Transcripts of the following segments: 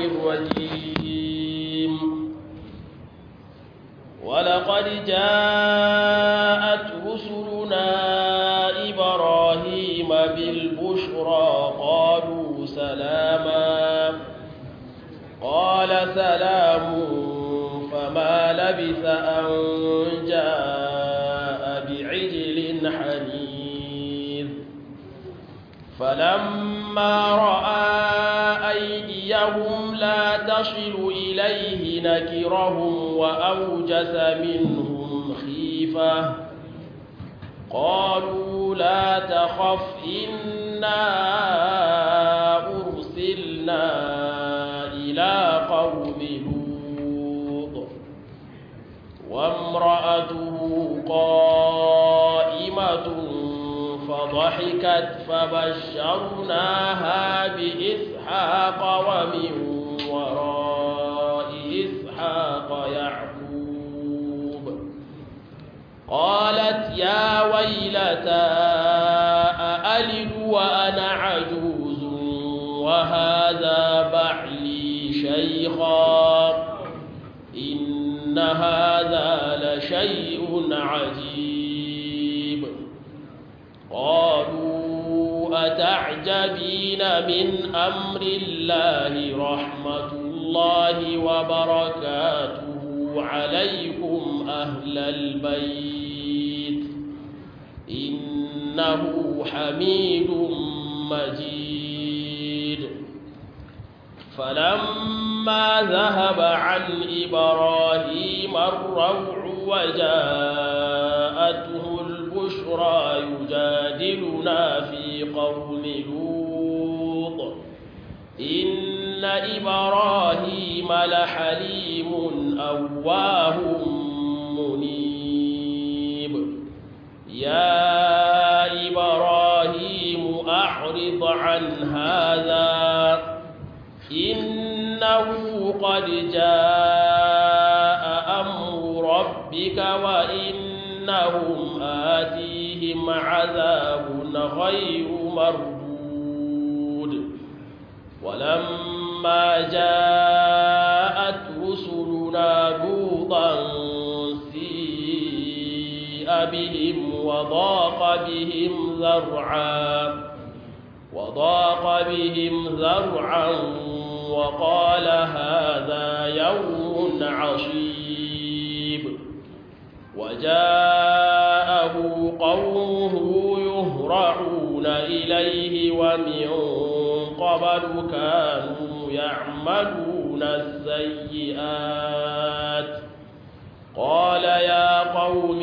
الرجيم ولقد جاءت رسلنا إبراهيم بالبشرى قالوا سلاما قال سلام فما لبث أن جاء بعجل حنيذ فلما رأى أيديهم لا تصل إليه نكرهم وأوجس منهم خيفة قالوا لا تخف إنا أرسلنا إلى قوم لوط وامرأته قائمة فضحكت فبشرناها بإسحاق ومن وراء إسحاق يعقوب قالت يا ويلتى أألد وأنا عجوز وهذا بعلي شيخا إن هذا لشيء عجيب قالوا أتعجبين من أمر الله رحمة الله وبركاته عليكم أهل البيت إنه حميد مجيد فلما ذهب عن إبراهيم الروع وجاءته البشرى يجادلنا في قوم لوط إن إبراهيم لحليم أواه منيب يا إبراهيم أعرض عن هذا إنه قد جاء أمر ربك وإنهم آتيهم عذاب غير مردود ولما جاءت رسلنا لوطا سيء بهم وضاق بهم ذرعا وضاق بهم ذرعا وقال هذا يوم عصيب وجاءه قومه يهرعون إليه ومن قبل كانوا يعملون السيئات قال يا قوم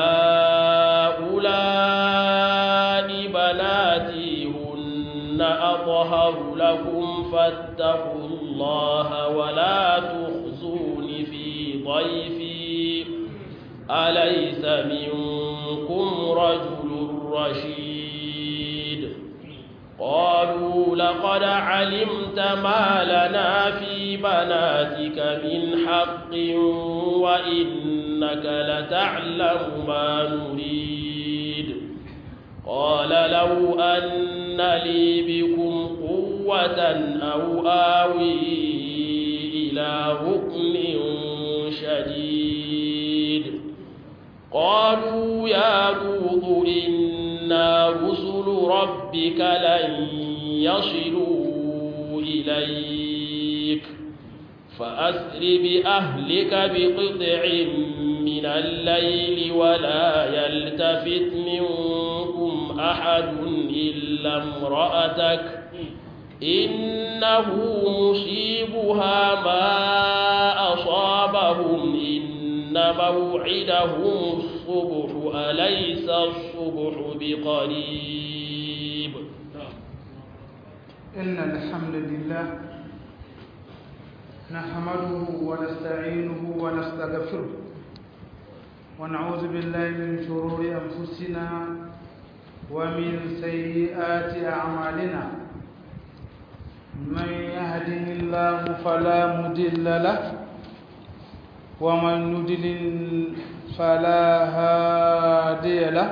هؤلاء بناتي هن أطهر لكم فاتقوا الله ولا تخزون في ضيفي أليس منكم رجل رشيد قالوا لقد علمت ما لنا في بناتك من حق وإنك لتعلم ما نريد قال لو أن لي بكم قوة أو آوي إلى ركن شديد قالوا يا لوط إنا رسل ربك لن يصلوا إليك فأسر بأهلك بقطع من الليل ولا يلتفت منكم أحد إلا امرأتك إنه مصيبها ما أصابهم إن موعدهم الصبح أليس الصبح بقريب إن الحمد لله نحمده ونستعينه ونستغفره ونعوذ بالله من شرور أنفسنا ومن سيئات أعمالنا من يهده الله فلا مضل له ومن يضلل فلا هادي له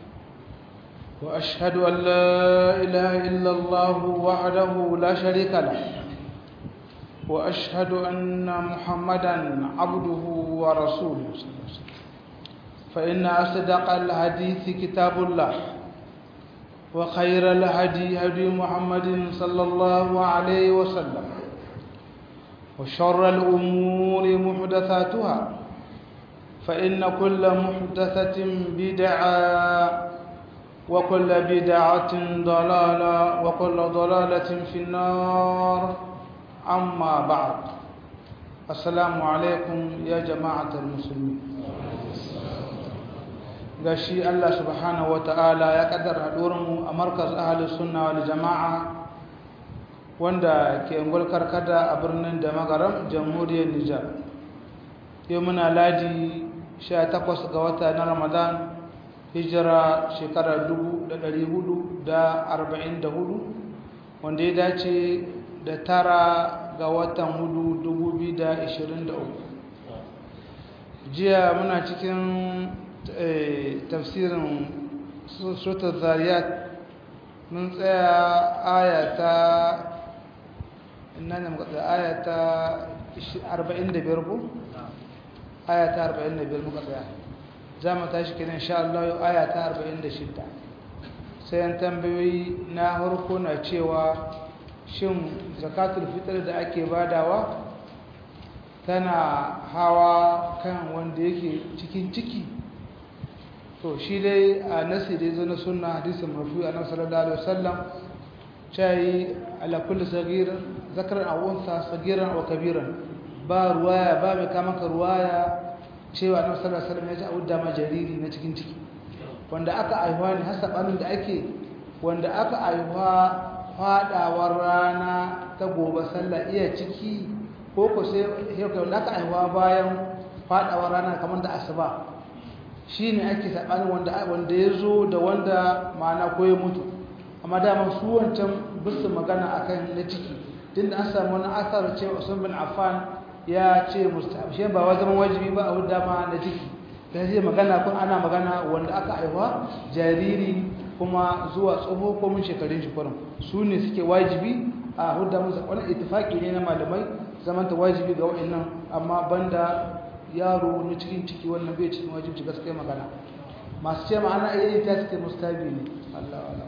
وأشهد أن لا إله إلا الله وحده لا شريك له وأشهد أن محمدا عبده ورسوله فإن أصدق الحديث كتاب الله وخير الهدي هدي محمد صلى الله عليه وسلم وشر الأمور محدثاتها فإن كل محدثة بدعة وكل بدعة ضلالة وكل ضلالة في النار أما بعد السلام عليكم يا جماعة المسلمين gashi Allah subhanahu wata'ala ya kaddara mu a markaz ahlus sunna wal jama'a wanda ke ungul karkada a birnin da magaram jamhuriyar Nijar yau muna ladi 18 ga wata na Ramadan hijira shekarar 1444 wanda ya dace da tara ga watan hudu 2023 jiya muna cikin tafsirin suratul zariyat mun tsaya ayata inna ne muka tsaya ayata 45 ko ayata 45 muka tsaya za mu tashi kenan insha Allah yau ayata 46 sai an tambayoyi na harko na cewa shin zakatul fitr da ake badawa tana hawa kan wanda yake cikin ciki to shi dai a nasi da zo na sunna hadisin mafi a nan sallallahu alaihi wasallam cai ala kulli sagir zakaran aw unsa sagiran aw kabiran ba ruwaya ba mai kama ka ruwaya cewa annabi sallallahu alaihi wasallam ya ji audda ma jariri na cikin ciki wanda aka aihuwa ne har sabanin da ake wanda aka aihuwa fadawar rana ta gobe sallah iya ciki ko ko sai wanda aka aihuwa bayan fadawar rana kamar da asuba shi ne ake saɓanin wanda ya zo da wanda ma'ana ko ya mutu amma dama su wancan bisu magana akan na ciki tun da an samu wani asar cewa usman bin affan ya ce mustahab shi ba wa zaman wajibi ba a wadda ma na ciki da zai magana kun ana magana wanda aka aiwa jariri kuma zuwa tsoho ko mun shekarun shi kurin su ne suke wajibi a hudda musu wani ittifaki ne na malamai zamanta wajibi ga wa'annan amma banda yaro na cikin ciki wannan bai cikin wajibci gaskiya magana masu ce ma'ana iya ta suke mustabi ne Allah Allah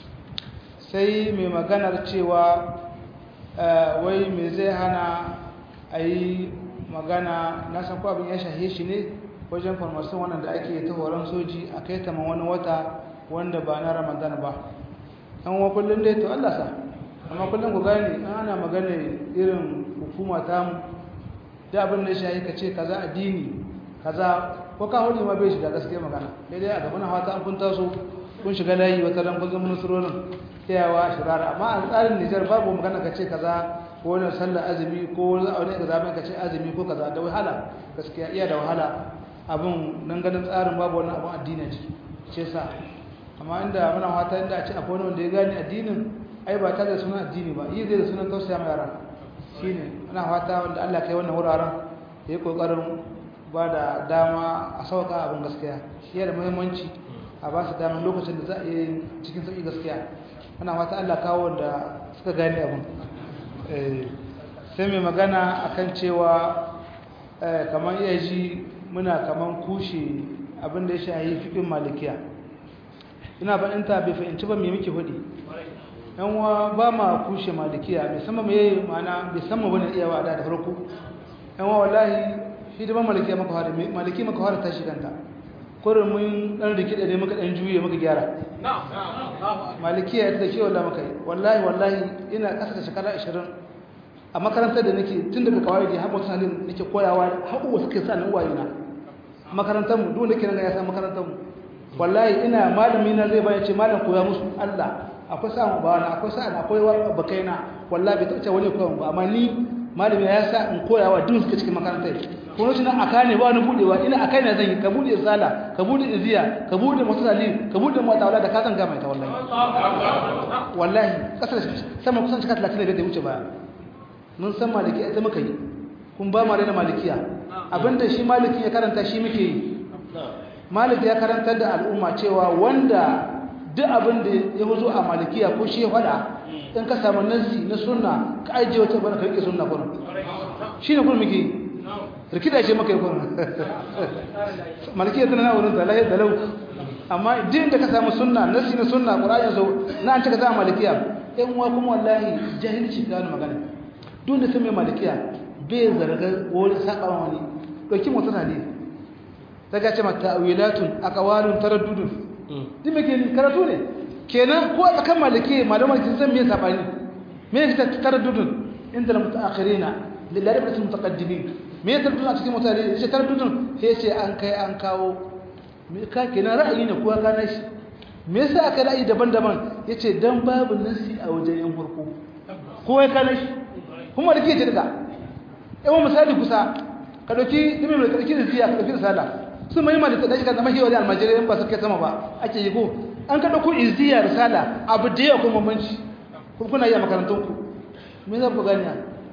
sai mai maganar cewa wai me zai hana a yi magana na san ko abin ya shahe shi ne wajen farmasin wannan da ake ta horon soji a kai ta wani wata wanda ba na ramadan ba an wa kullum dai to Allah sa amma kullum ku gane ana magana irin hukuma tamu da abin da shi ka ce kaza addini kaza ko ka hudu ma bai shiga gaskiya magana daidai a gaban hawata an kun taso kun shiga layi wata ran kun zama nasurorin tayawa shirara amma a tsarin Nijar babu magana ka ce kaza ko wani sallar azumi ko wani aure ka zaben ka ce azumi ko kaza da wahala gaskiya iya da wahala abin nan ganin tsarin babu wani abin addini ciki ce sa amma inda muna fata inda a ce akwai wani wanda ya gane addinin ai ba tare da sunan addini ba yi zai da sunan tausaya ma yara shi ne ana fata wanda Allah kai wannan wuraren ya yi ƙoƙarin ba da dama a sauƙa abin gaskiya shi da muhimmanci a ba su damar lokacin da za a yi cikin sauƙi gaskiya ana fata Allah kawo wanda suka gane abin sai mai magana akan cewa kamar iya ji muna kamar kushe abin da ya shahi fiƙin malikiya ina faɗinta bai fahimci ba mai muke hudu yan wa ba ma kushe malikiya bai sama mai mana bai sama bane iya wa da farko yan wa wallahi shi da ba malikiya maka fara maliki maka fara tashi kanta kurin mun dan rike da muka dan juye muka gyara malikiya ita ce wallahi muka yi wallahi wallahi ina kasa da shekara 20 a makarantar da nake tun daga kawai da haɓar sanin nake koyawa haɓuwa suke sa nan wayena makarantar mu duk nake nan ya san makarantar mu wallahi ina malami na zai bayan ce malam koya musu Allah akwai sa ba na akwai sa na akwai bakai na wallahi bai taɓa wani koya ba amma ni malami ya sa in koya wa duk suka cikin makarantar kuma shi nan aka ne ba wani budewa ina akai ne zan yi ka bude sala ka bude iziya ka bude mutasali ka bude mata wala da ka zanga mai ta wallahi wallahi kasar sama kusan cika 35 da wuce baya mun san maliki ita muka yi kun ba mu da malikiya abinda shi maliki ya karanta shi muke yi maliki ya karantar da al'umma cewa wanda duk abin da ya zo a malikiya ko shi ya faɗa in ka samu nasi na sunna ka ajiye wata bana ka rike sunna kuma shi ne kuma muke rikida ce maka yi kuma malikiya tana na wurin da lahiyar da lau amma din da ka samu sunna nasi na sunna ƙura'in zo na an cika za a malikiya yan uwa kuma wallahi jahilci ka wani magana duk da sun mai malikiya bai zarga wani saƙa wani ɗauki motsa ne ta gace mata wilatun a ƙawalin taraddudun duk mai ke karatu ne kenan ko a tsakan maliki malamar kin san me sabani me yake taraddudun inda na mutaakhirina lillahi rabbil mutaqaddimin me yake taraddudun a cikin mutane yace taraddudun sai yace an kai an kawo me ka kenan ra'ayi ne ko ka nashi me yasa aka ra'ayi daban-daban yace dan babu nasi a wajen yan farko ko ya kana shi kuma da ke daga yawan misali kusa ka dauki dimi mai dauki ziya ka dauki risala su mai malika da shi kan zama hiyo da almajirai ba su kai sama ba ake yi ko an ka dauko izziya risala abu da yawa kuma manci kuna yi a makarantun ku me za ku gani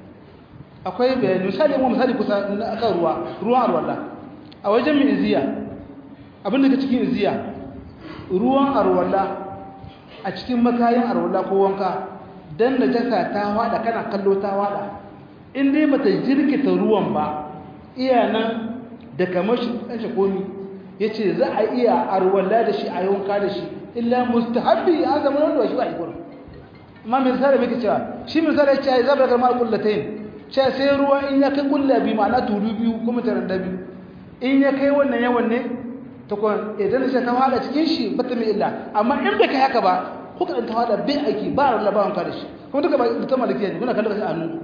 akwai bayani misali mu misali kusa na akan ruwa ruwan arwala a wajen mai izziya abin da ke cikin izziya ruwan arwala a cikin makayin arwala ko wanka dan najasa ta wada kana kallo ta wada in dai bata jirkita ruwan ba iya nan da kamar shi ɗan komi ya ce za a iya arwala da shi a yanka da shi illa mustahabbi an zama wanda shi ba ikon amma mai misali mai cewa shi misali ya ce ya zaɓar garmar kullatayin ce sai ruwa in ya kai kulla biyu ma'ana tulu biyu kuma tarar da biyu in ya kai wannan yawan ne ta kwan idan shi ta hada cikin shi ba ta mai illa amma in bai kai haka ba ko kaɗan ta hada bai aiki ba a rarraba wanka da shi kuma duka ba ta malakiya ne kuna kallon shi a hannu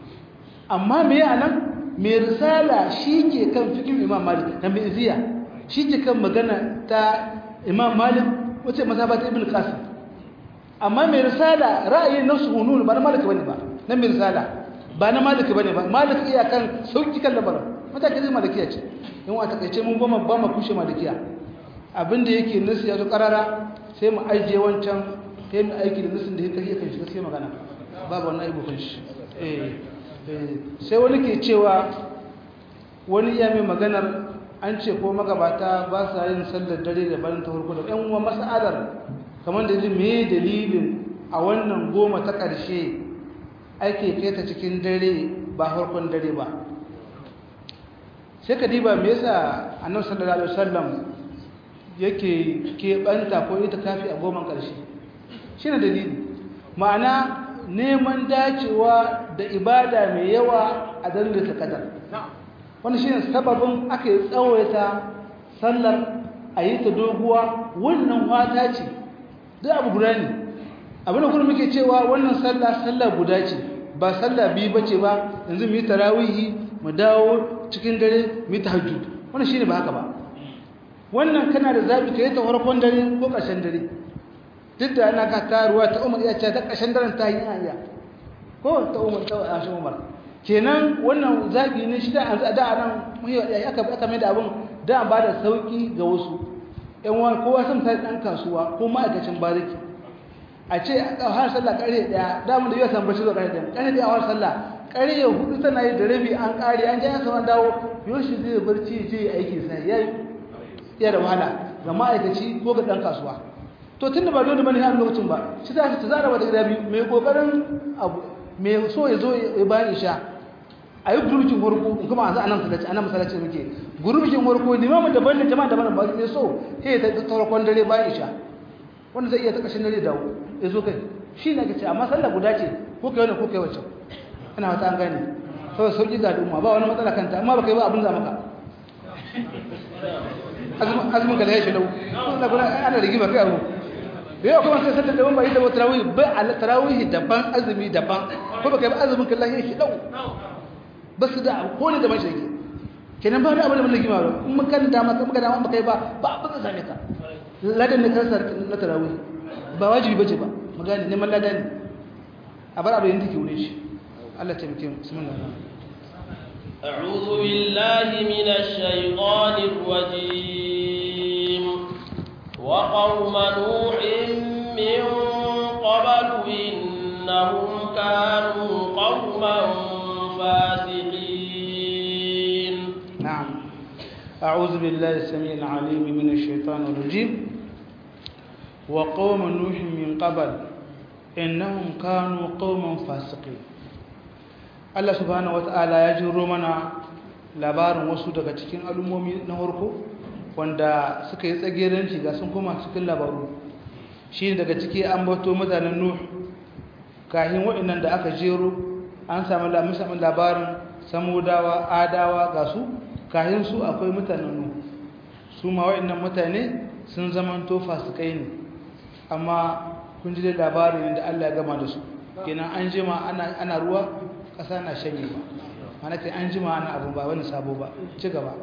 amma me a nan mai risala shi ke kan fikin imam malik na mai iziya shi ke kan magana ta imam malik wace mazhaba ta ibn qasim amma mai risala ra'ayi na sunun ba na malik bane ba na mai risala ba na malik bane ba malik iya kan sauki kan lamarin mataki zai malikiya ce in a takaice mun ba ba mu kushe malikiya abinda yake nasu ya zo karara sai mu ajiye wancan sai mu aiki da nasin da ya kai kan shi sai magana babu wannan aibu kan shi eh sai wani ke cewa wani iya mai maganar an ce ko magabata ba sa yin sallar dare da bayan ta farko da yan uwa mas'alar kamar da me dalilin a wannan goma ta ƙarshe ake kai ta cikin dare ba farkon dare ba sai ka diba me yasa annabi sallallahu alaihi wasallam yake keɓanta ko ita kafi a goman ƙarshe shine dalili ma'ana neman dacewa da ibada mai yawa a dalilin kadar wani shine sababin aka yi tsawaita sallar a yi ta doguwa wannan fata ce duk abu guda ne abin da kuma muke cewa wannan sallah sallah guda ce ba sallah biyu ba ce ba yanzu mu yi tarawihi mu dawo cikin dare mu yi tahajjud wannan shine ba haka ba wannan kana da zabi ka yi ta farkon dare ko ƙarshen dare duk da ana ka taruwa ta umar iya ce ta ƙashin daren ta yi iya ko ta umar ta ashe umar kenan wannan zaɓi ne shi da an da nan aka aka mai da abin da an ba da sauƙi ga wasu ƴan wani kowa sun ta ɗan kasuwa ko ma'aikacin bariki a ce a har sallah ƙarfe ɗaya da mun da yau san bashi zuwa ƙarfe ɗaya ƙarfe ɗaya a har sallah ƙarfe hudu tana yi da rabi an ƙare an ji an saman dawo yau shi zai barci je aiki sai ya yi iya da wahala ga ma'aikaci ko ga ɗan kasuwa to tunda ba dole bane har lokacin ba shi za ta zara wata gida biyu mai kokarin abu mai so ya zo ya bayan isha a yi gurbin warko in kuma a za a nan masallaci a nan masallaci muke gurbin warko limamin daban ne jama'a daban ba mai so sai ya ta tarkon dare bayan isha wanda zai iya ta kashin dare dawo ya zo kai shi ne kace amma sallah guda ce ko kai wannan ko kai wacce ina wata an gane saboda sauki ga al'umma ba wani matsala kanta amma baka yi ba abin za maka azumin ka da ya shi lau ana rigima kai abu da yau kuma sai sallar daban ba yi da ba tarawih ba a tarawih daban azumi daban ko ba kai ba azumin kallon yin shi dau ba su da ko ne daban shi yake kenan ba da abin da mun lagi ma ba in mun kan dama kan dama ba kai ba ba abin da same ka ladan ne kansa na tarawih ba wajibi bace ba magani neman ladan ne a bar abin da ke wurin shi Allah ta muke bismillah أعوذ بالله من الشيطان الرجيم وقوم نوح من قبل إنهم كانوا قوما فاسقين نعم أعوذ بالله السميع العليم من الشيطان الرجيم wa qauma nuhin min qabl innahum kanu qauman fasiqin Allah subhanahu wata'ala ya jiro mana labarin wasu daga cikin al'ummomi na farko wanda suka yi tsageranci ga sun koma cikin labaru shi daga ciki an bato mutanen nuh kahin waɗannan da aka jero an samu samun labarin samudawa adawa ga su kahin su akwai mutanen nuh su ma waɗannan mutane sun zamanto fasikai ne amma kun ji da labarin da Allah ya gama da su kenan an jima ana ruwa ƙasa na shanye ba mana kai an jima ana abu ba wani sabo ba ci gaba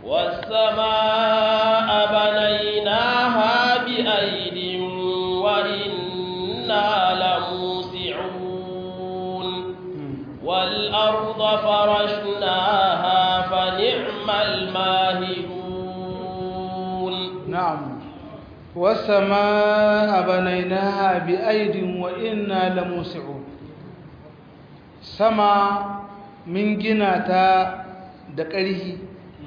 والسماء بنيناها بأيد وإنا لموسعون والأرض فرشناها فنعم الماهدون نعم والسماء بنيناها بأيد وإنا لموسعون سما من جناتا دقره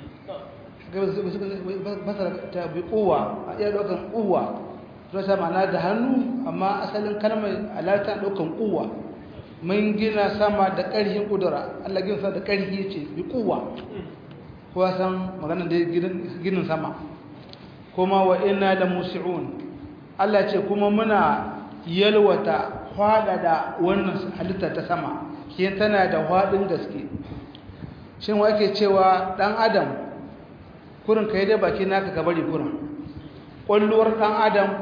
ta bi kowa a iya ɗaukan kowa don sa ma'ana da hannu amma asalin kalmar alalta ɗaukan kowa mun gina sama da ƙarfin ƙudura allah gina sama da ƙarfi ya ce bi kowa kowa san maganar da ginin sama kuma wa ina da musi'un allah ce kuma muna yalwata da wannan halitta ta sama ke tana da haɗin gaske shin wa ake cewa ɗan adam kurin ka yi dai baki naka ka bari kurin ƙwalluwar ɗan adam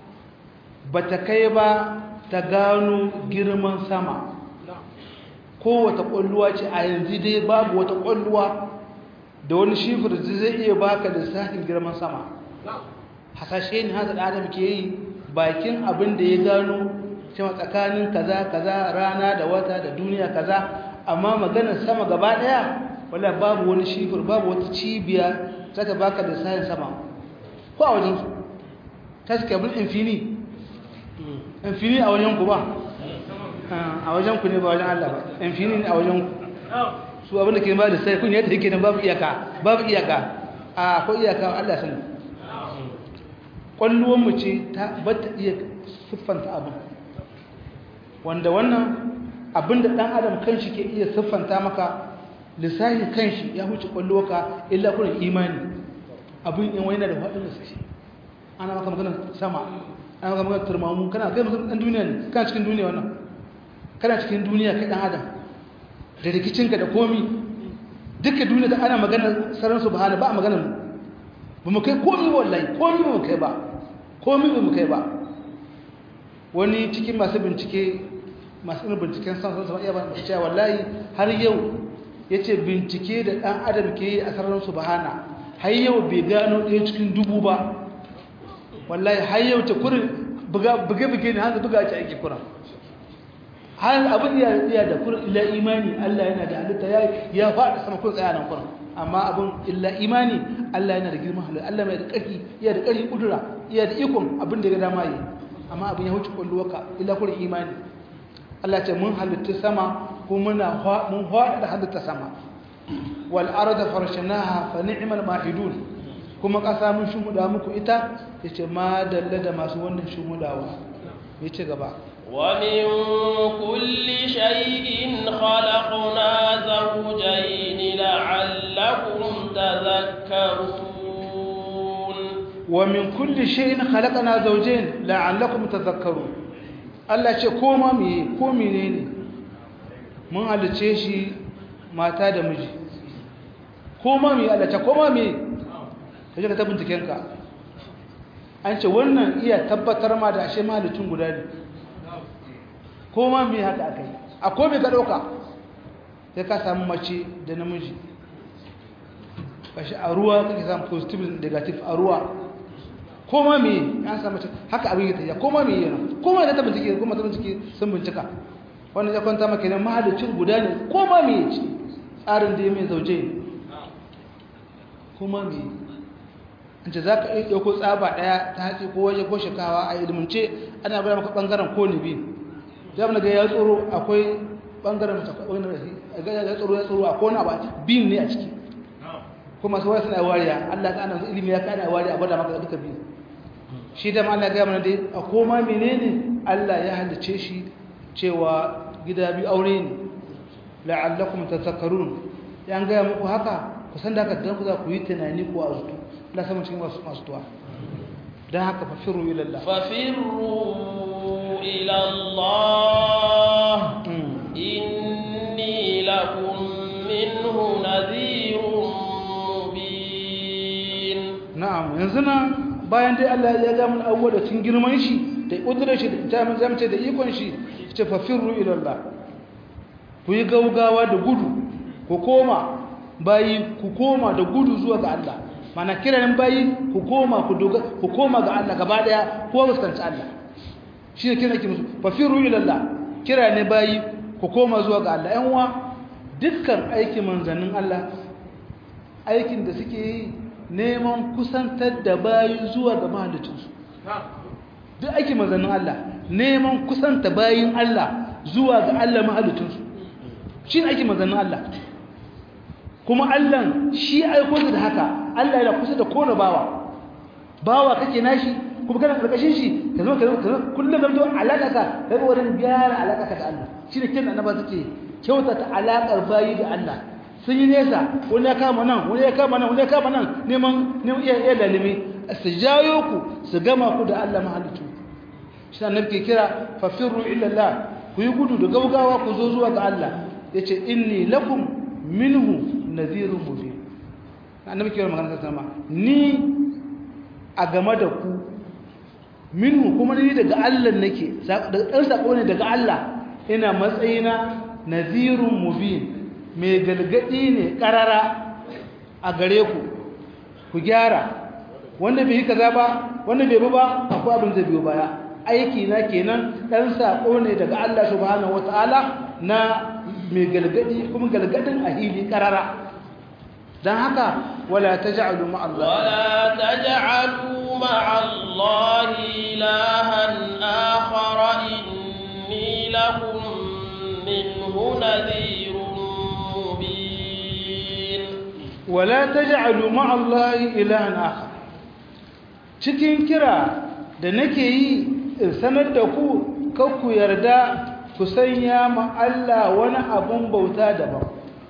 ba ta kai ba ta gano girman sama kowata ƙwalluwa ce a yanzu dai babu wata ƙwalluwa da wani shifir zai iya baka lissafin girman sama hasashe ne hasa da adam ke yi bakin abin da ya gano cewa tsakanin kaza kaza rana da wata da duniya kaza amma maganar sama gaba ɗaya wala babu wani shifir babu wata cibiya za ta baka da sayin sama ko a wajensu ta suke abin infini infini a wajenku ba a wajenku ne ba wajen Allah ba infini ne a wajenku su abin da ke ba da sai kun yadda yake nan babu iyaka babu iyaka a ko iyaka Allah sani kwalluwanmu ce ta bata iya siffanta abin wanda wannan abin da ɗan adam kanshi ke iya siffanta maka lissahin kanshi ya huce kwallo ka illa kurin imani abin in wani da faɗin da suke ana maka maganar sama ana maka maganar turmamu kana kai maganar ɗan duniya ne kana cikin duniya wannan kana cikin duniya kai ɗan adam da rikicinka da komi duka duniya da ana maganar sarar su bahana ba a maganar ba mu kai komi wallahi komi ba mu kai ba komi ba mu kai ba wani cikin masu bincike masu irin binciken san sun sama iya ba cewa wallahi har yau ya ce bincike da ɗan adam ke yi a sararin su bahana har yau bai gano ɗaya cikin dubu ba wallahi har yau ta kurin buge-buge ne hanzu buga ce ake kuran har abin ya iya da kurin illa imani allah yana da halitta ya faɗi sama kun tsaya nan kuran amma abin illa imani allah yana da girman halitta allah mai da ƙarfi iya da ƙarfi ƙudura iya da ikon abin da ya dama yi amma abin ya wuce ƙwalluwaka illa kurin imani allah ce mun halitta sama kuma muna mun haɗa da halitta sama wal arda farshnaha fa ni'mal mahidun kuma ƙasa mun shumuda muku ita yace ma dalla da masu wannan shumudawa yace gaba ومن كل شيء خلقنا زوجين لعلكم تذكرون ومن كل شيء خلقنا زوجين لعلكم تذكرون Allah ce koma me ko menene mun halice shi mata da miji koma me Allah ce koma me kaje ka tabbata kenka an ce wannan iya tabbatar ma da ashe mahalicin guda ne koma me haka akai akwai me ka dauka sai ka samu mace da namiji kashi a ruwa kake samu positive negative a ruwa koma me an samu haka abin ya tafiya koma me yana koma da ta bincike kuma ta bincike sun bincika wannan ya kwanta maka ne mahalicin guda ne koma me ce tsarin da ya mai zauje koma me an ce za ka iya ɗauko tsaba ɗaya ta hatsi ko waje ko shikawa a ilimance ana bada maka ɓangaren ko ne biyu za mu ga ya tsoro akwai ɓangaren wani ya tsoro ya tsoro akwai wani abu biyun ne a ciki kuma su wasu na wariya allah ka ana ilimi ya ka ana wariya a gwada maka duka biyu shi da ma Allah ya mana dai a koma menene Allah ya halice shi cewa gida bi aure ne la'allakum tatakakarun yan gaya muku haka ku san da haka dan ku za ku yi tunani ko azutu Allah sama cikin masu masu tuwa dan haka fafiru ila Allah ففروا إلى الله إني لكم منه نذير مبين na'am yanzu nan bayan dai Allah ya ga mun abuwa da cin girman shi da kudurar shi da ita mun zamce da ikon shi ce fafiru ila Allah ku yi gaugawa da gudu ku koma bayi ku koma da gudu zuwa ga Allah mana kiran bayi ku koma ku doga ku koma ga Allah gaba daya ko fuskanci Allah shi ne kiran ki musu fafiru ila Allah kira ne bayi ku koma zuwa ga Allah ƴan uwa dukkan aikin manzannin Allah aikin da suke yi neman kusantar da bayi zuwa ga mahalicinsu duk aikin manzannin Allah neman kusanta bayin Allah zuwa ga Allah mahalicinsu shi ne aikin manzannin Allah kuma Allah shi aiko da haka Allah yana kusa da kona bawa bawa kake nashi kuma kana karkashin shi ka zo ka zo kullum zan to alaka ka kai wurin gyara alaka ka da Allah shi ne kin annaba suke kyautata alakar bayi da Allah sun yi nesa wani ya kama nan wani ya kama nan wani ya kama nan neman neman iya iya lalimi su jayo ku su gama ku da Allah mahalicci shi annabi ke kira fafirru ila Allah ku yi gudu da gaugawa ku zo zuwa ga Allah yace inni lakum minhu nadhirun mubin annabi ke magana sama ni a game da ku minhu kuma ni daga Allah nake dan sako ne daga Allah ina matsayina nadhirun mubin mai galgadi ne karara a gare ku ku gyara wanda bai yi kaza ba wanda bai bi ba akwai abin zai biyo baya aiki na kenan dan sako ne daga Allah subhanahu wataala na mai galgadi kuma galgadin a hili karara dan haka wala taj'alu ma Allah ولا تجعلوا مع الله إلها آخر إني لكم منه نذير مبين wala taj'alu ma Allah ilahan akhar cikin kira da nake yi in sanar da ku kar ku yarda ku sanya ma Allah wani abun bauta daban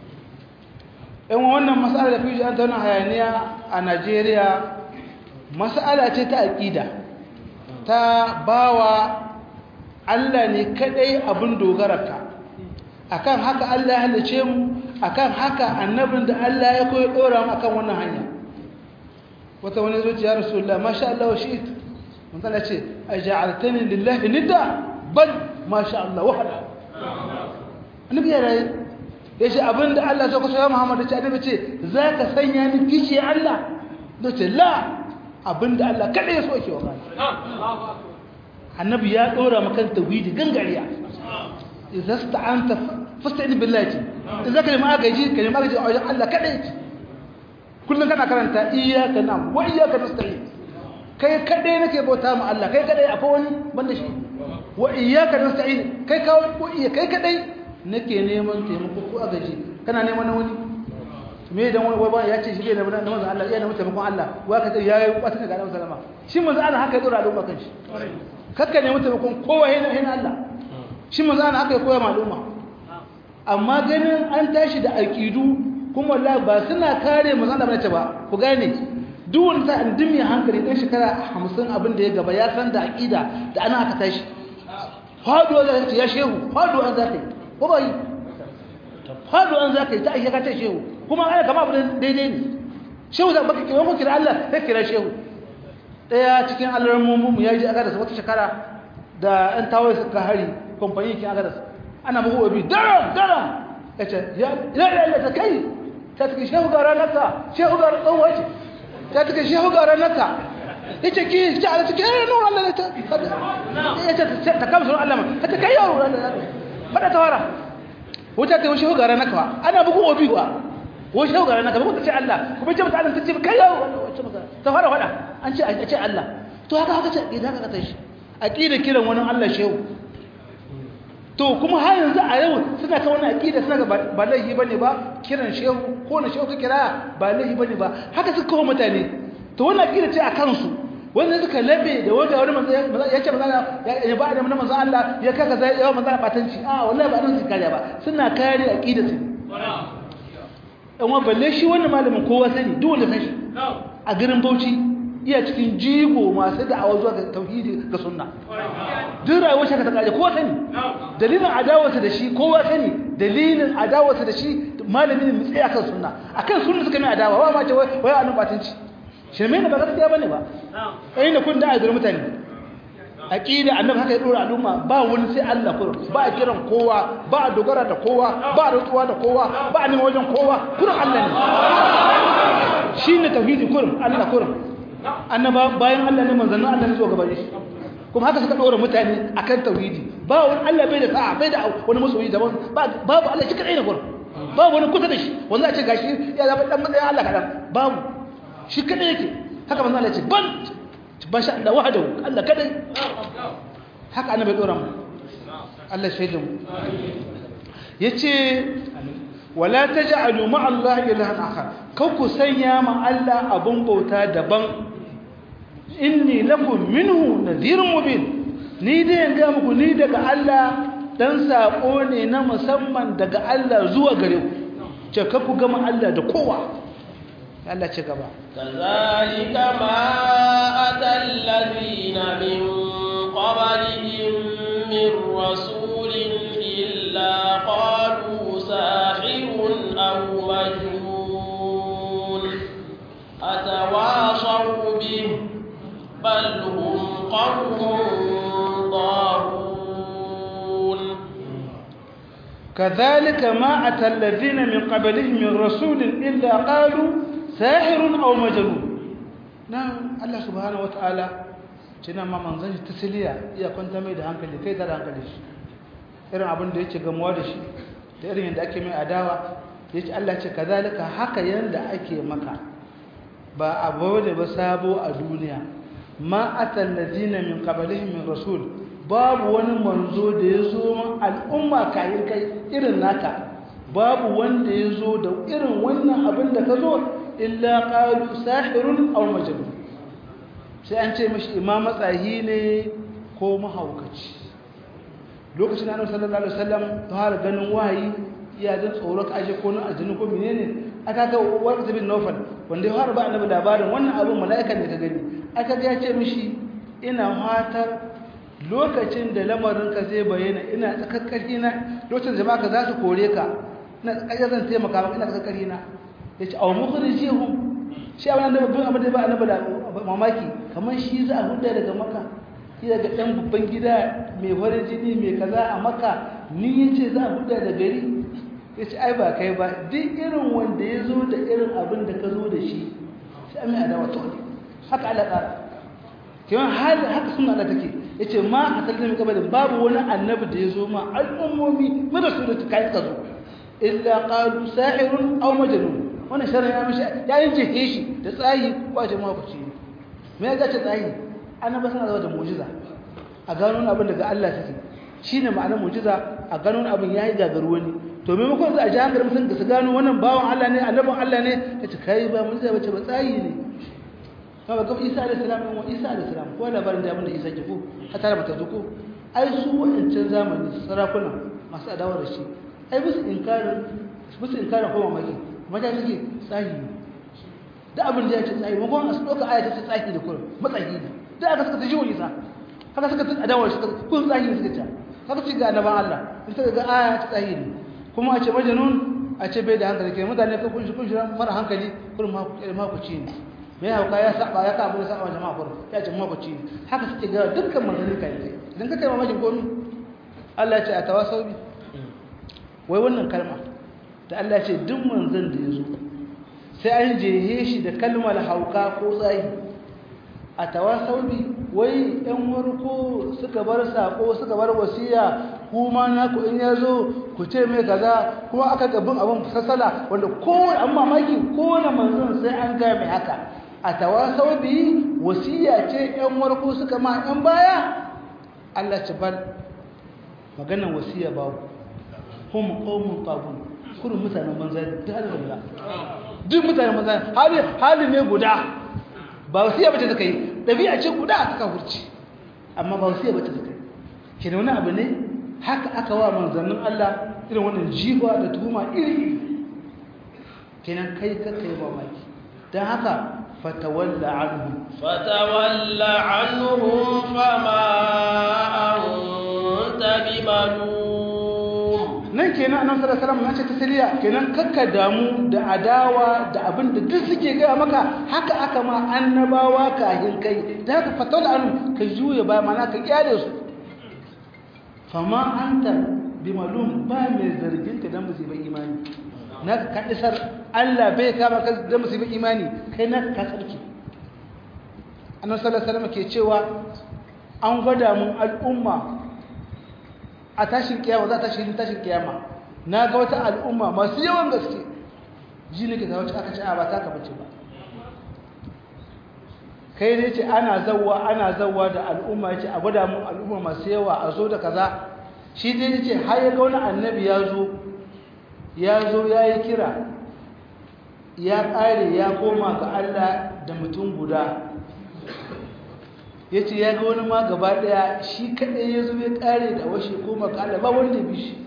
in wannan mas'ala da fiji an tauna hayaniya a Najeriya mas'ala ce ta aqida ta bawa Allah ne kadai abun dogararka akan haka Allah ya halice mu akan haka annabin da Allah ya koyi dora mu akan wannan hanya wata wani zuciya rasulullah masha Allah wa shi'it mun kana ce aj'altani lillahi nidda bal masha Allah wahda annabi ya rayi yace abinda Allah ya so ya Muhammad ce annabi ce zaka sanya ni kishi Allah dace la abinda Allah kada ya so yake wa annabi ya dora maka tauhidi gangariya idza sta'anta fasta'in billahi idza kalma agaji kalma agaji a wajen Allah kadai kullun kana karanta iyyaka na'budu wa iyyaka nasta'in kai kadai nake bauta ma Allah kai kadai akwai wani banda shi wa iyyaka nasta'in kai kawo ko iya kai kadai nake neman taimako ko agaji kana neman na wani me dan wani wai ya ce shi ne na manzo Allah ya neman taimakon Allah wa ka ce yayi kwata ga Allah sallama shi manzo Allah haka ya dora al'umma kan shi kakka neman taimakon kowa yana yana Allah shi manzo Allah haka ya koya maluma amma ganin an tashi da aqidu kuma wallahi ba suna kare manzo Allah bane ba ku gane duk wani sa indimi hankali dan shekara 50 abin da ya gaba ya san da aqida da ana aka tashi faduwa da ya shehu faduwa za ta yi ko ba yi faduwa za ta yi ta ayyaka ta shehu kuma ana kama abin daidai ne shehu da baka kira ko kira Allah sai kira shehu daya cikin alarmumu ya ji aka da wata shekara da an tawaye suka hari kamfani kin aka da ana bugu obi daram daram yace ya ya ya ta kai ta take shehu ga ranarka shehu ga tsawaci ta take shehu ga ranarka yace ki ta ala take eh nuru Allah ta yace ta kama sunan Allah ma ta kai yaro fada tawara wuta ta shehu ga ranarka ana bugu obi wa ko shehu ga ranarka ba ta ce Allah kuma ce mata Allah ta ce kai yaro ta fara fada an ce a ce Allah to haka haka ce idan haka ta shi aqida kiran wani Allah shehu to kuma har yanzu a yau suna kan wani aqida suna ba laifi bane ba kiran shehu ko na shehu ka kira ba laifi bane ba haka suka kawo mutane to wannan aqida ce a kansu wanda suka labe da wanda wani manzo ya ce manzo ya ba da manzo Allah ya kaga zai yawa manzo batanci a wallahi ba nan su kare ba suna kare aqida su dan wa balle shi wannan malamin kowa sani dole san shi a garin Bauchi iya cikin jigo masu da'awa zuwa ga tauhidi ga sunna duk rayuwar shi ka ta kare kowa sani dalilin adawarsa da shi kowa sani dalilin adawarsa da shi malamin ne tsaya kan sunna akan sunna suka mai adawa wa ma ce wai annu batanci shirme ne ba gaskiya bane ba kai ne kun da azur mutane aqida annabi haka ya dora al'umma ba wani sai Allah kurum ba a kiran kowa ba a dogara da kowa ba a rutsuwa da kowa ba a neman wajen kowa kurum Allah ne shine tauhidi kurum Allah kurum annaba bayan Allah ne manzannin Allah ne zo gaba shi kuma haka suka dora mutane akan tauhidi ba wani Allah bai da sa'a bai da wani masoyi daban babu Allah shi kadai ne kurum babu wani kusa da shi wanda a ce gashi ya zama dan matsayin Allah kadan babu shi kadai yake haka manzo Allah ya ce ban ban sha Allah wahdahu Allah kadai haka annabi dora mu Allah shaida mu yace wala taj'alu ma'a Allah ilahan akhar kau ku sanya ma Allah abun bauta daban inni lakum minhu nadhirun mubin ni dai ga muku ni daga Allah dan sako ne na musamman daga Allah zuwa gare ku ce ka ku gama Allah da kowa Allah ce gaba kazalika ma atal ladina min qablihim min rasulin illa qalu sahirun aw majnun atawasaw bih bal hum qawmun ضالون كذلك ما أتى الذين من قبلهم من رسول إلا قالوا ساحر أو مجنون نعم الله سبحانه وتعالى cina ma manzon shi tasiliya iya kwanta mai da hankali kai da hankali shi irin abin da yake gamuwa da shi da irin yadda ake mai adawa yace Allah ce kazalika haka yanda ake maka ba abu da ba sabo a duniya ma atal ladina min qablihim min rasul babu wani manzo da ya zo ma al'umma kayan kai irin naka babu wanda ya zo da irin wannan abin da ka zo illa qalu sahirun aw majnun sai an ce mashi imam matsahi ne ko mahaukaci lokacin da annabi sallallahu alaihi wasallam fara ganin wahayi iya jin tsoro ka aje ko nan aljinu ko menene aka ga warqa bin nawfal wanda ya fara ba annabi labarin wannan abin mala'ikan da ka gani aka ga ya ce mishi ina fatar lokacin da lamarinka zai bayyana ina tsakakkari na lokacin jama'a ka za su kore ka ina tsakakkari zan taimaka maka ina tsakakkari na ya ce awon mukhrijihum shi abin da babban abin da ba annabi da mamaki kamar shi za a huda daga maka shi daga ɗan babban gida mai farin jini mai kaza a maka ni ya ce za a huda da gari ya ce ai ba kai ba duk irin wanda ya zo da irin abin da ka zo da shi shi an mai adawa to haka Allah tsara kewan hali haka suna Allah take yace ma a talibin kabalin babu wani annabi da ya zo ma al'ummomi mara su da kai ka zo illa qalu sahirun aw majnun wannan sharri ya mishi ya yin jehe shi da tsayi ko ce ma kuci me ya gace tsayi annabi suna da mu'jiza a gano abin daga Allah take shine ma'anar mu'jiza a gano abin yayi gagaru wani to maimakon su a ji hankali mutum da su gano wannan bawan Allah ne annabin Allah ne kace kai ba mu'jiza bace ba tsayi ne kawai gaba isa da salam ɗin wa isa da salam ko labarin da da isa ke ko ka tara mata zuko ai su wadancan zamani sarakuna masu adawa da shi ai bisu inkarin bisu inkarin ko mamaki maja suke tsahi da abin da ya ce tsahi makon a su ɗauka aya ta ce tsahi da kurin matsahi ne da aka suka ta jiwo isa haka suka ta adawa shi kun tsahi ne suka ce haka ci ga annaban Allah in suka ga aya ta tsahi ne kuma a ce majanun a ce bai da hankali ke mutane ka kun shi kun shi mara hankali kurin ma ku ci ne mai hauka ya saba ya kabu ya saba jama'a kurin ya ce mabaci haka suke ga dukkan manzanni kai kai idan ka kai mamakin komi Allah ya ce a tawasau bi wai wannan kalma da Allah ya ce duk manzan da ya zo sai an jehe shi da kalmar hauka ko tsayi a tawasau bi wai yan warko suka bar sako suka bar wasiya kuma na ku in ya zo ku ce mai kaza kuma aka gabin abin sassala wanda kowane an mamaki kowane manzon sai an gaya mai haka a tawasau bi wasiya ce ‘yan warko suka ma ‘yan baya Allah ci bar maganan wasiya babu kuma ƙaunin ƙabun kurin mutanen banza da halin guda duk mutanen banza hali ne guda ba wasiya bace suka yi dabi'a ce guda a suka hurci amma ba wasiya bace suka yi kina wani abu ne haka aka wa manzannin Allah irin wannan jiwa da tuhuma iri kenan kai ka kai mamaki dan haka fatawalla anhum fatawalla anhum fama anta bimalum nan kenan annabi sallallahu alaihi wasallam ya ce tasliya kenan kakka damu da adawa da abin da duk suke gaya maka haka aka ma annabawa kahin kai da haka fatawalla anhum ka juya ba mana ka kyale su fama anta bimalum ba mai zargin ka dan musibar imani na ka kadisar Allah bai kama ka dan musibar imani kai na ka sarki annabi sallallahu alaihi wasallam ke cewa an gwada mun al'umma a tashin kiyama za ta tashin tashin kiyama na ga wata al'umma masu yawan gaske ji ne ga wacce aka ce a ba ta ka bace ba kai ne ce ana zawwa ana zawwa da al'umma yace a gwada mun al'umma masu yawa a zo da kaza shi dai yace har ya ga wani annabi ya zo ya zo ya yi kira ya ƙare ya koma ga Allah da mutum guda ya ce ya ga wani ma gaba ɗaya shi kaɗai ya zo ya ƙare da washe koma ga Allah ba wanda bi shi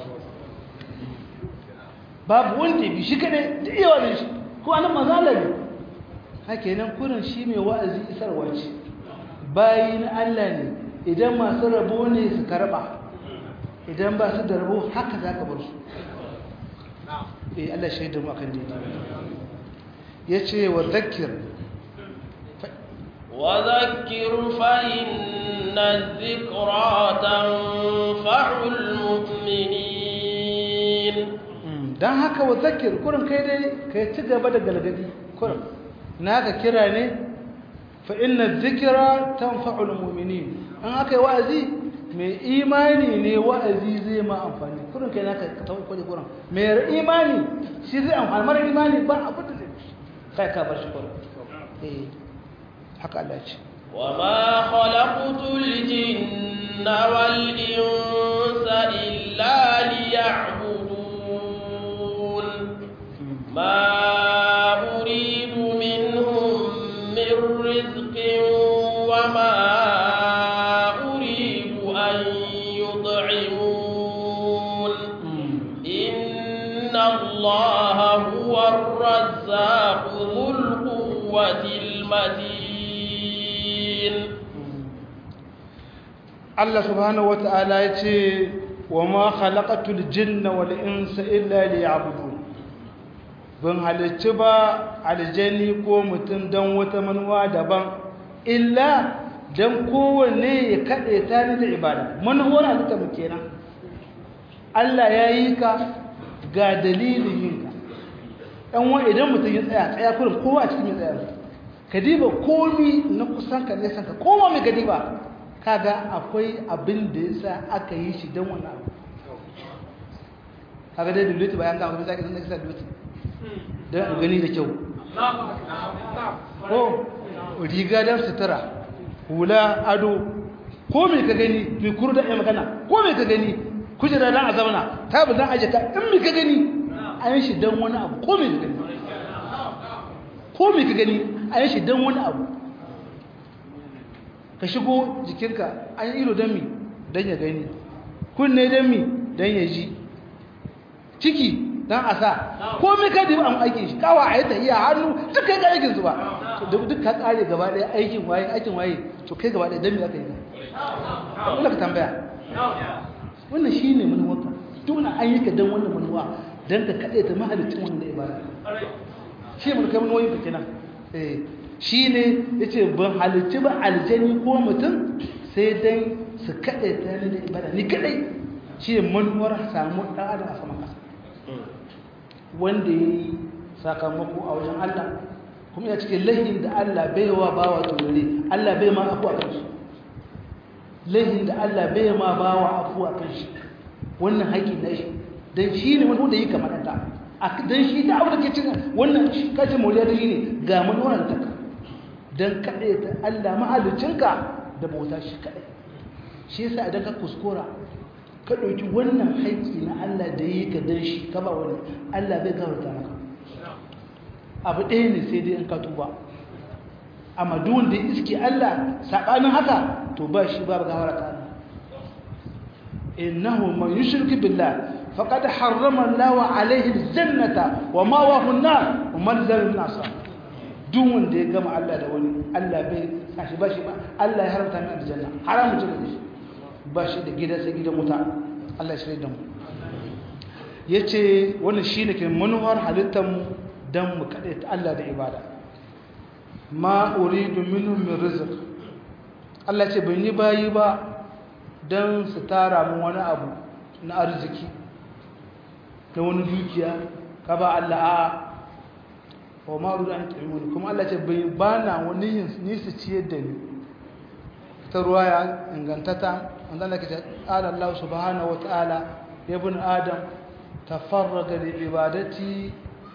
babu wanda bi shi kaɗai da iya wani shi ko anan mazala ne haka nan kurin shi mai wa'azi isarwa ce bayi na Allah ne idan masu rabo ne su karɓa idan ba su da rabo haka za ka bar su eh Allah shaidu mu akan daidai yace wa zakkir wa zakkir fa inna dhikra tanfa'ul mu'minin dan haka wa zakkir kurin kai dai kai ci gaba da galgadi kurin naka kira ne fa inna dhikra tanfa'ul mu'minin an aka yi wa'azi mai imani ne wa'azi zai ma amfani kurin kai naka ka tawo kwaje kurin mai imani shi zai amfani mara imani ba abu da zai kai ka bar shi kurin eh haka Allah ce وما خلقت الجن والإنس إلا ليعبدون ما أريد منهم من رزق وما أريد أن يطعمون إن الله هو الرزاق ذو القوة المتين Allah subhanahu wata'ala ya ce wa ma khalaqatul jinna wal insa illa liya'budun ban halicci ba aljani ko mutum don wata manuwa daban illa don kowanne ya kaɗe ta ni da ibada manuwar halitta mu kenan Allah ya yi ka ga dalilin yinka ɗan wani idan mutum ya tsaya tsaya kurin kowa a cikin ya tsaya ka diba komi na kusan ka nesan ka koma mai ka diba kaga akwai abin da ya sa aka yi shi don wani abu kaga dai dulutu bayan gama kuma zaki zan kisa dulutu don a gani da kyau ko riga don sutura hula ado ko mai ka gani mai kuru da ya magana ko mai ka gani kujera don a zauna ta bi zan ajiye ka in mai ka gani an yi shi don wani abu ko mai ka gani ko mai ka gani an yi shi don wani abu ka shigo jikinka an yi ilo don mi don ya gani kunne don mi don ya ji ciki don a sa komai ka diba an aikin shi kawa a yi ta iya hannu duk kai ga aikin su ba duk ka kare gaba ɗaya aikin waye aikin waye to kai gaba ɗaya don mi aka yi ka wanda ka tambaya wannan shi ne manuwarka duk wani an yi ka don wannan manuwa don ka kaɗe ta mahalicin wannan da ibada shi ne manuwa manuwoyin ka kenan shi ne ya ce ban halicci ba aljani ko mutum sai dan su kaɗe ta ne da ibada ni kaɗai shi ne manuwar samu ɗan adam a saman ƙasa wanda ya yi sakamako a wajen Allah kuma ya cikin lahin da Allah bai wa bawa turare Allah bai ma afu a kan shi lahin da Allah bai ma bawa afu a kan shi wannan haƙi na shi don shi ne wanda yi kamar ta don shi da abu da ke cin wannan kacin moriya da shi ne ga manuwar ta don kaɗai ta Allah mahalicinka da bauta shi kaɗai shi yasa idan ka kuskura ka ɗauki wannan haƙƙi na Allah da yi ka don shi ka ba wani Allah bai gafarta maka abu ɗaya ne sai dai in ka tuba amma duk wanda ya iske Allah sabanin haka to ba shi babu gawara ta Allah innahu man yushrik billah faqad harrama Allahu alayhi al-jannata wa ma'wahu an-nar wa man zalima min asab duk wanda ya gama Allah da wani Allah bai kashi ba shi ba Allah ya haramta min aljanna haramu ce da shi ba shi da gida sai gidan wuta Allah shi da mu yace wannan shine ke manuwar halittar mu dan mu kade ta Allah da ibada ma uridu minhum min rizq Allah ce ban yi bayi ba dan su tara mu wani abu na arziki na wani dukiya ka ba Allah a wa ma uridu an tu'minu kuma Allah ce bai bana wani yin ni su ciyar da ni ta ruwaya ingantata wanda Allah ke ce qala Allah subhanahu wa ta'ala ya ibn adam tafarraga li ibadati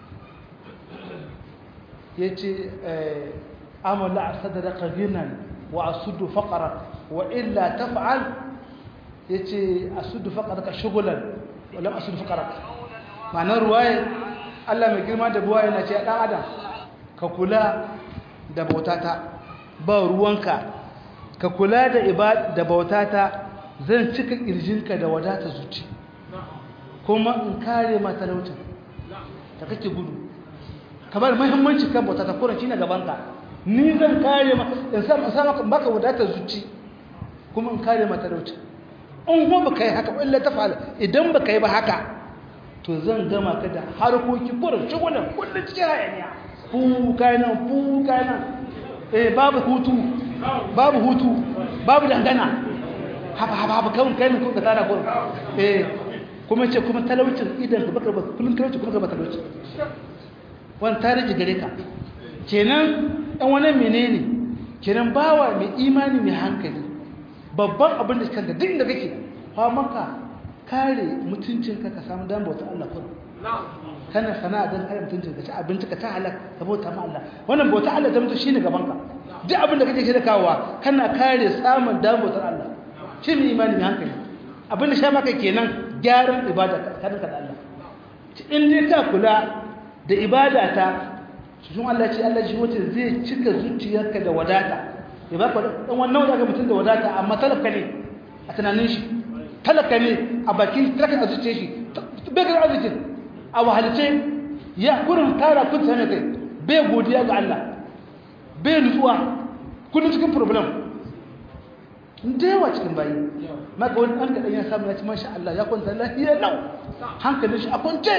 yace amala sadraka ghinan wa asudu faqrak wa illa taf'al yace asudu faqraka shughlan wa lam asudu faqrak ma'anar ruwaya Allah mai girma da buwa yana ce dan adam ka kula da bautata ba ruwanka ka kula da ibada da bautata zan cika kirjinka da wadata zuci kuma in kare ma talaucin ta kake gudu kamar muhimmanci kan bautata kuran shine gabanka ni zan kare ma in sa sa maka baka wadata zuci kuma in kare ma talaucin in kuma baka yi haka illa ta fa'ala idan baka yi ba haka to zan gama ka da harkoki kuran shugunan kullun cikin hayaniya fu kayan fu kayan eh babu hutu babu hutu babu dangana haba haba haba kawun kai ko ka tara gurin eh kuma ce kuma talaucin idan ka baka kullun talauci kuma ka baka talauci wannan tarihi gare ka kenan dan wannan menene kenan bawa mai imani mai hankali babban abin da kanka duk inda kake fa maka kare mutuncinka ka samu dan bauta Allah kullum kana sana'a don kare mutuncin ka ci abinci ka ta halak ka bauta ma Allah wannan bauta Allah ta mutu shine gaban ka duk abin da kake shirya kawowa kana kare samun dan bautar Allah shi ne imani mai hankali abin da sha maka kenan gyaran ibada ka da Allah in dai ka kula da ibada ta sun Allah ce Allah shi wace zai cika zuciyarka da wadata ya ba ka dan wannan wanda mutum da wadata amma talaka ne a tunanin shi talaka ne a bakin talaka a zuciyar shi bai ga arzikin a wahalce ya kurin tara kun sani kai bai godiya ga Allah bai nutsuwa kullum cikin problem da yawa cikin bayi maka wani ɗan kaɗan ya samu ya ci masha Allah ya kwanta lafiya nau hankalin shi a kwance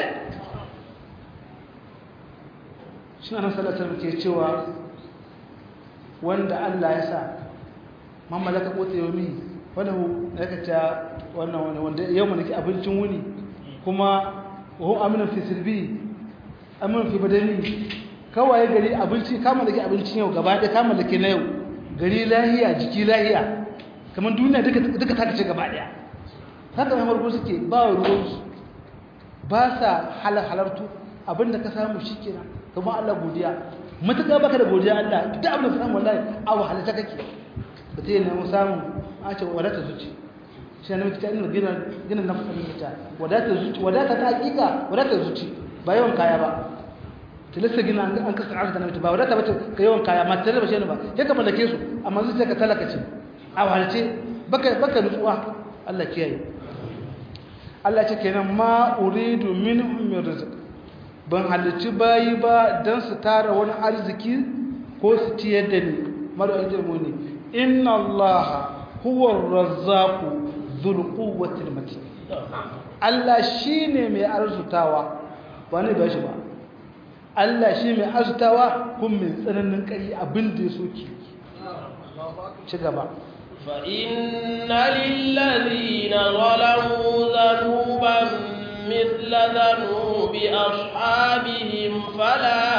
shi na salatar ke cewa wanda Allah ya sa mamala ka ɓota yau mi wanda ya kaca wannan wanda yau mana ke abincin wuni kuma وهو امن في سلبي امن في بدني kawai gari abinci kama da ke abincin yau gaba ɗaya kama da ke na yau gari lahiya jiki lahiya kamar duniya duka ta ce gaba ɗaya haka mai margo suke ba wa ruwansu ba sa halartu abinda ka samu shi kenan kuma Allah godiya matuƙa baka da godiya Allah duk abin da ka samu wallahi a wahalata kake ba ta yi nemi samu a ce wadata zuci shi ne mutum ina gina gina na fasa mita wadata zuci wadata ta hakika wadata zuci ba yawan kaya ba tilasta gina an kasa arzuta na mutum ba wadata ba ka yawan kaya ma tare ba shi ne ba ya ka mallake su amma zuciya ka talaka ce a wahalce baka baka nutsuwa Allah kiyaye Allah ce kenan ma uridu minhum min rizq ban halicci bayi ba dan su tara wani arziki ko su ciyar da ni mara ilmu ne inna allaha huwa ar-razzaqu dhul quwwati matin Allah shine mai arzutawa ba ne ba shi ba Allah shi mai arzutawa kun mai tsananin ƙari abin da ya soke ci gaba فإن للذين ظلموا ذنوبا مثل ذنوب أصحابهم فلا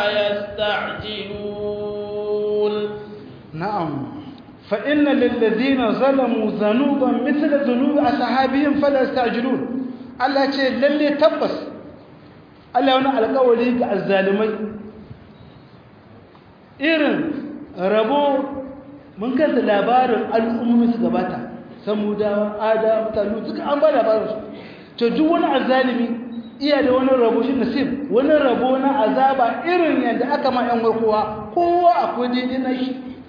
يستعجلون نعم فإن للذين ظلموا ذنوبا مثل ذنوب أصحابهم فلا يستعجلون Allah ce lalle tabbas Allah wani alƙawari ga azzalimai irin rabo mun kanta labarin al'ummomi su gabata samudawa ada mutalu duka an ba labarin su to duk wani azzalimi iya da wani rabo shi nasib wani rabo na azaba irin yadda aka ma yan warkowa kowa akwai daidai na shi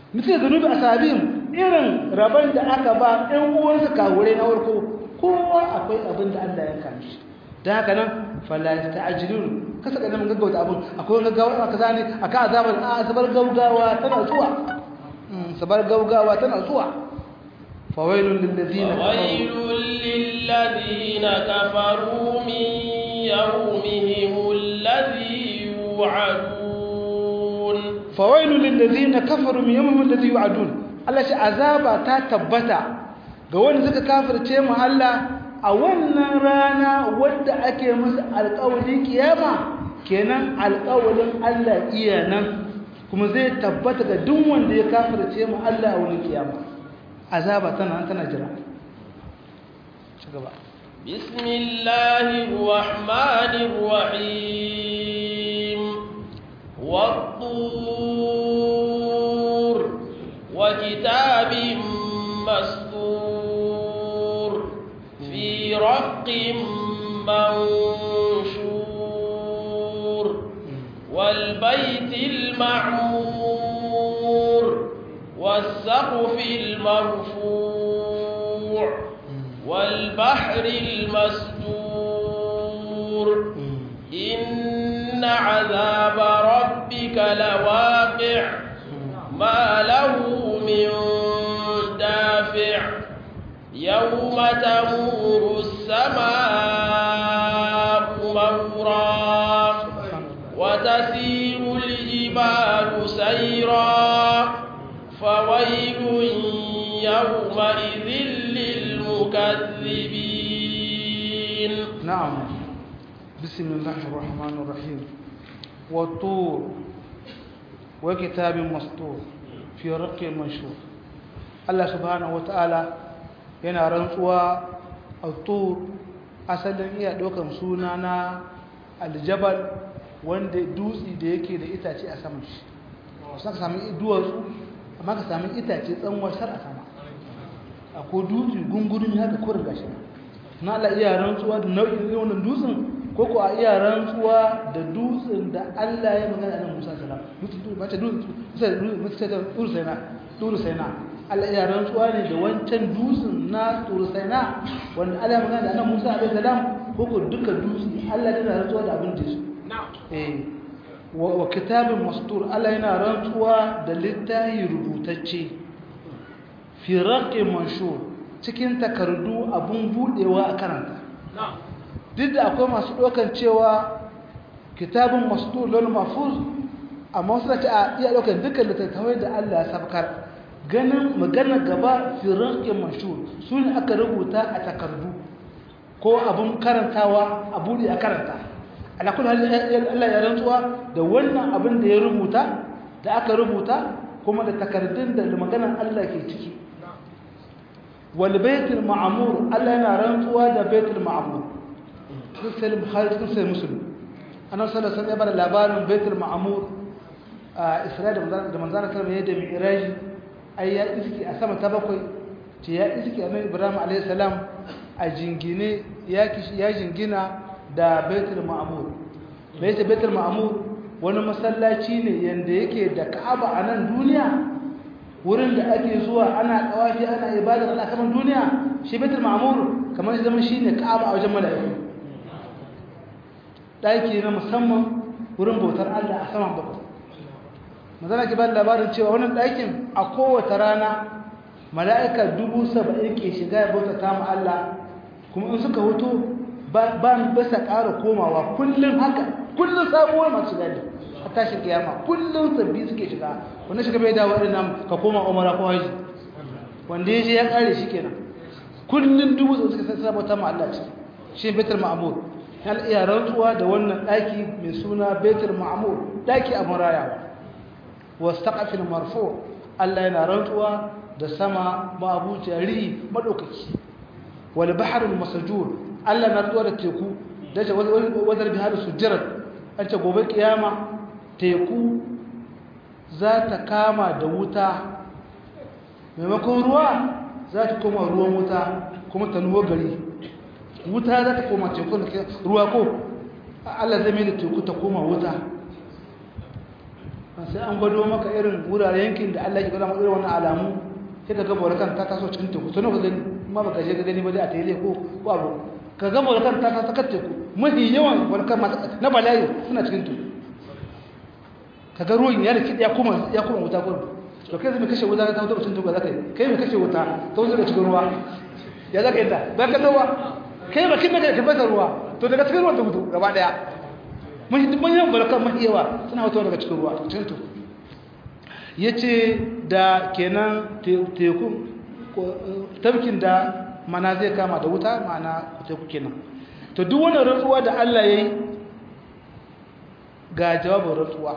mutum zunubi asabihim irin rabon da aka ba ɗan uwansa kawure na warko kowa akwai abin da Allah ya kame shi da haka nan fala ta'jilun kasa ga mun gaggauta abin akwai gaggawa kaza ne aka azabar a sabar gaugawa tana zuwa sabar gaugawa tana zuwa fawailul lil ladina fawailul lil ladina kafaru min yawmihim alladhi yu'adun fawailul lil ladina kafaru min yawmihim alladhi yu'adun Allah shi azaba ta tabbata ga wanda suka kafirce mu Allah a wannan rana wadda ake musu alƙawarin kiyama kenan alƙawarin Allah iya nan kuma zai tabbata ga duk wanda ya kafirce mu Allah a wurin kiyama azaba tana tana jira ci gaba bismillahir rahmanir rahim wat-tur wa kitabim mastur fi raqqin manshur والبيت المعمور والسقف المرفوع والبحر المسجور إن عذاب ربك لواقع ما له من دافع يوم تمور السماء مورا وتسير الجبال سيرا فويل يومئذ للمكذبين نعم بسم الله الرحمن الرحيم والطور وكتاب مسطور في رق منشور الله سبحانه وتعالى yana rantsuwa a tur asalin iya ɗaukan suna na aljabal wanda dutse da yake da itace a saman shi wasu ka sami duwatsu amma ka sami itace tsanwar shar a sama akwai dutse gungurin haka kurin gashi na Allah iya rantsuwa da nau'in wannan dutsen ko ko a iya rantsuwa da dutsen da Allah ya magana da Musa sallam dutsen mace dutsen dutsen dutsen sai na dutsen sai na Allah iya rantsuwa ne da wancan dutsen na dutsen sai na wanda Allah ya magana da annabi Musa alaihi salam ko ko duka dutse Allah yana rantsuwa da abin da yake eh wa kitabin mastur Allah yana rantsuwa da littafi rubutacce fi raqi manshur cikin takardu abun budewa a karanta duk da akwai masu dokan cewa kitabun mastur lol mahfuz amma wasu da ce a iya dokan dukkan littattafai da Allah ya sabkar ganin magana gaba fi raqi manshur su ne aka rubuta a takardu ko abun karantawa a bude a karanta ala kullu Allah ya rantsuwa da wannan abin da ya rubuta da aka rubuta kuma da takardun da maganar Allah ke ciki wal baitul ma'mur Allah yana rantsuwa da baitul ma'mur sai bukhari sun sai muslim annabi sallallahu alaihi wasallam ya bada labarin baitul ma'mur a Isra'ila da manzana kalma yadda mi'raj ai ya iski a sama ta bakwai ce ya iski annabi Ibrahim alaihi salam a jingine ya ya jingina da baitul ma'mur baitul baitul ma'mur wani masallaci ne yanda yake da Ka'aba a nan duniya wurin da ake zuwa ana tawafi ana ibada ana kaman duniya shi baitul ma'mur kamar zaman shine Ka'aba a wajen mala'iku daki na musamman wurin bautar Allah a saman bakwai mazana ki ba labarin cewa wannan dakin a kowace rana mala'ika dubu saba'in ke shiga ya bautata ma Allah kuma in suka hoto ba ba sa ƙara komawa kullum haka kullum sabuwar masu gani a tashin kiyama kullum sabbi suke shiga wanda shiga bai dawo irin nan ka koma umara ko haji wanda ya je ya ƙare shi kenan kullum dubu suka sabota ma Allah ce shi baitul ma'mur hal iya rantsuwa da wannan daki mai suna baitul ma'mur daki a marayawa wastaqafil marfu Allah yana rantsuwa da sama ma'abuci ri madaukaki wal bahrul masjur Allah na rantsuwa da teku dace wadar bihar sujjarat an ce gobe kiyama teku za ta kama da wuta maimakon ruwa za ta koma ruwan wuta kuma ta nuwo gari wuta za ta koma teku ruwa ko Allah zai mai da teku ta koma wuta sai an gwado maka irin wuraren yankin da Allah ya gwada maka irin wannan alamu sai ka gaba kan ta taso cikin teku to ka gani ma baka je ka gani ba dai a tele ko ko abu ka gaba kan ta taso kan teku mafi yawan volkan na bala'i suna cikin teku ka ga ruwan ya rikide ya kuma ya kuma wuta gurin to kai zai mai kashe wuta ta wuta cikin teku za ka yi kai mai kashe wuta ta wuta da cikin ruwa ya za ka yi ta ba ka dawa kai ba kin da ka fasa ruwa to daga cikin ruwan ta mutu gaba daya mun yi dubban yawan volkan mafi yawa suna wuta daga cikin ruwa cikin teku ya ce da kenan tekun tafkin da mana zai kama da wuta mana teku kenan to duk wani rantsuwa da Allah ya yi ga jawabin rantsuwa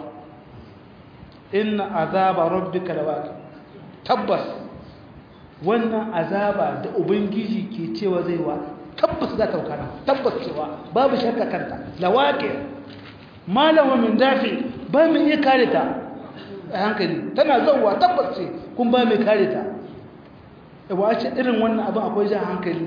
inna azaba rabbika lawaqi tabbas wannan azaba da ubangiji ke cewa zai wa tabbas za ta wakana tabbas cewa babu shakka kanta lawaqi malama min dafi ba mu iya kare ta a hankali tana zauwa tabbas ce kun ba mai kare ta yawa ce irin wannan abin akwai jan hankali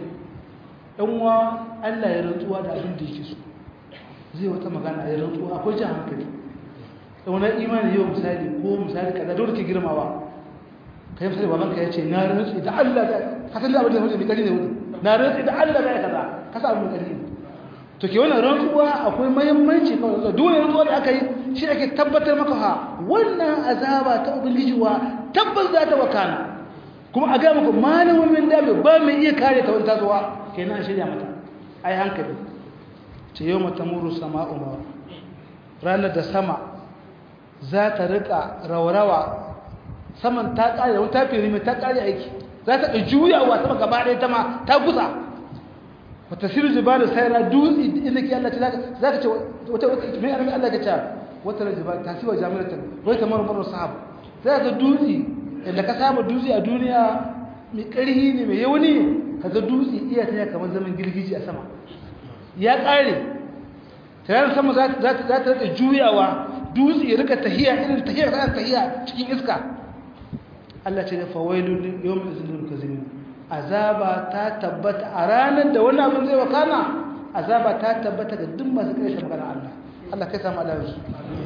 ɗanwa allah ya rantsuwa da abin da yake so zai wata magana ya rantsuwa akwai jan hankali wani imani yau misali ko misali kaza dole ke girmawa ka yi misali babanka ya ce na rantsu da allah da hasan da abin da ya mai kari ne wani na rantsu da allah da ya kaza kasa abin kari ne to ke wannan rantsuwa akwai mahimmanci kawai rantsuwa dole rantsuwa da aka yi shi ake tabbatar maka ha wannan azaba ta ubangijiwa tabbas za ta wakana kuma a gaya muku malamin dabe ba mai iya kare ta wani tasowa kenan an shirya mata ai hankali ce yau mata muru sama umar ranar da sama za ta rika raurawa saman ta kare wani ta firi mai ta kare aiki za ta juyawa sama gaba ɗaya ta ma ta gusa wata siru jibalu sayra dutse inda ke Allah ce za ka ce wata wata mai annabi Allah ka ce wata jibalu tasiwa jami'atan wai ta marmar sahab za ka dutse inda ka saba dutse a duniya mai ƙarhi ne mai yauni ka ga dutse iya ta kamar zaman girgiji a sama ya ƙare tare sama za ta rika juyawa dutse ya rika tahiya irin tahiya ta tahiya cikin iska Allah ce da fawailun yawmin izinin kazimin azaba ta tabbata a ranar da wani abin zai wakana azaba ta tabbata ga duk masu kai magana Allah Allah kai samu Allah su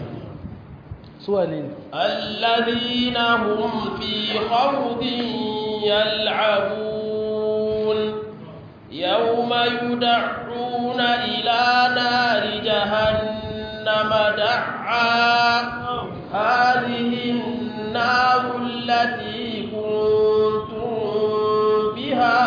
suwa ne alladhina hum fi khawdin yal'abun yawma yud'una ila nari jahannama da'a hadhihi an-nar allati بها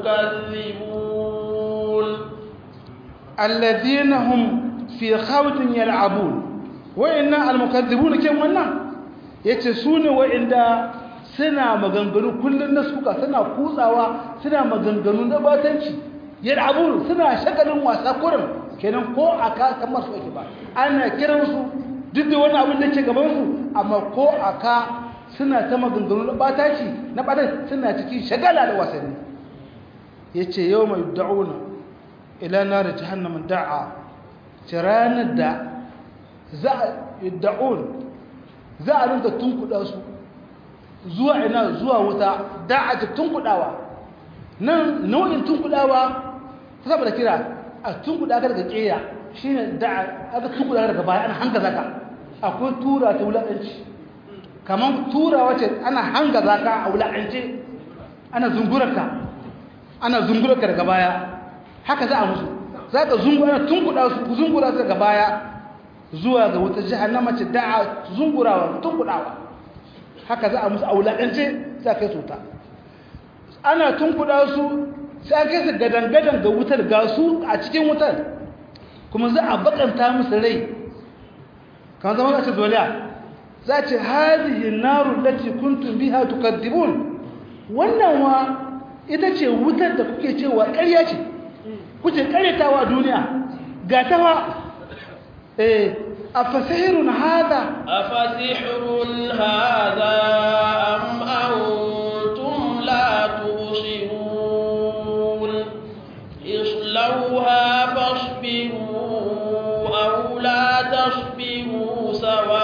تكذبون الذين هم في خوض يلعبون وإن المكذبون كم ونا يتسون وإن suna maganganu kullum na suka suna kutsawa suna maganganu na batanci yal'abun suna shagalin wasa kurin kenan ko aka kamar su ake ba ana kiransu duk da wani abin da ke gaban su amma ko aka suna ta maganganu na bataci na bataci suna cikin shagala da wasanni ya ce yau mai da'una ila na da jihannamin da'a ce ranar da za a da'un za a rinka tunkuɗa su zuwa ina zuwa wuta da'a ta tunkuɗawa nan nau'in tunkuɗawa ta saboda kira a tunkuɗa ka daga ƙeya shi ne da'a aka tunkuɗa daga baya ana hanga zaka akwai tura ta wulaƙanci kamar tura wace ana hanga za ka a wula'ance ana zungurarka ana zungurarka daga baya haka za a musu za ka zungura tunkuɗa su zungura su daga baya zuwa ga wata jihannama ce da'a zungurawa tunkuɗawa haka za a musu a wula'ance za ka yi su ta ana tunkuɗa su sai an kai su gadan-gadan ga wutar ga su a cikin wutar kuma za a bakanta musu rai kan zama ka ce zoliya za ce hazihi naru lati kuntum biha tukadibun wannan wa ita ce wutar da kuke cewa ƙarya ce kuke ƙaryatawa duniya ga ta wa eh afasihirun hada afasihirun hada am antum la tusirun islauha fasbiru aw la tasbiru sawa